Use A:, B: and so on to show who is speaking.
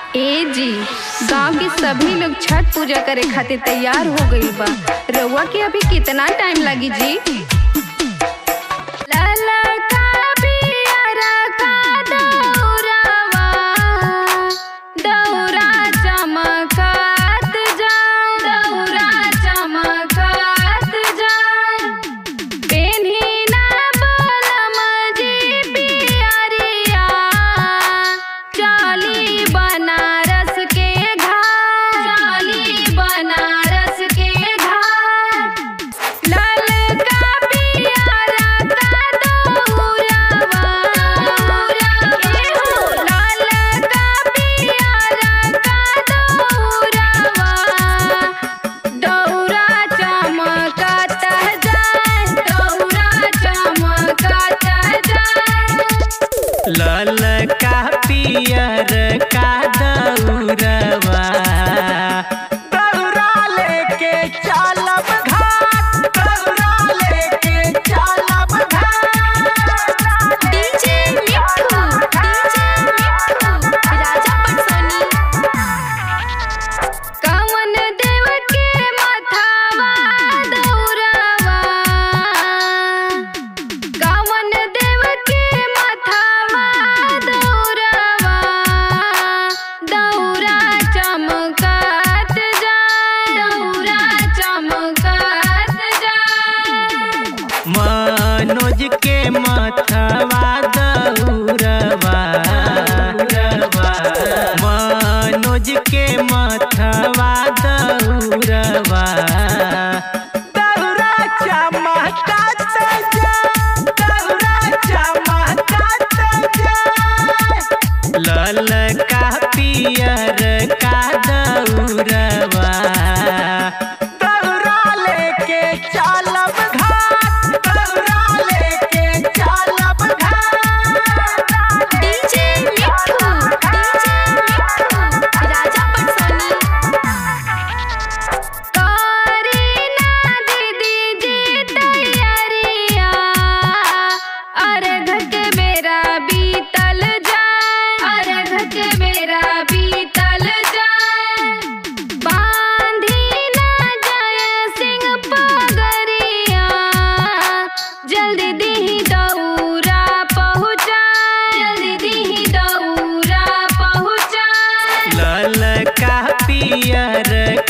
A: ए जी गांव के सभी लोग छठ पूजा करे खातिर तैयार हो गईल बा रउआ के अभी कितना टाइम लगी जी ललका पियरा का दौरावा, दौरा चमकत जाए, दौरा चमकत जाए। पेन्ही ना बलम जी पियरिया, चली बनारस के घाट, चली बनारस के घाट। ललका पियरा का दौरावा, ए हो, ललका पियरा का दौरावा, दौरा चमकत जाए, दौरा चमकत जाए।
B: ललका पियर का दौरवा दौरा लेके चलब घाट दौरा लेके चलब घाट
A: डीजे मिठू डीजे मिठू राजा पटसोनी कवन देव के मथावा दौरावा कवन देव के मथावा दौरावा दौरा चमकत जाए दौरा चमकत जाए
B: मनोज के मथवा दौरवा मनोज के मथवा दौरवा दौरा चमकत जा दौरा चमकत जा ललका पियर का दौरवा दौरा लेके चलब घाट दौरा लेके चलब घाट
A: डीजे मिठू डीजे मिठू राजा पटसोनी करीना दीदी जी तैयारिया अर्घ के बेरा बीतल जाए अर्घ के बेरा बीतल जाए बांधी ना जाए सिंह पगरिया जल्दी दीही दौरा पहुँचाए जल्दी दीही दौरा पहुँचाए
B: ललका पियर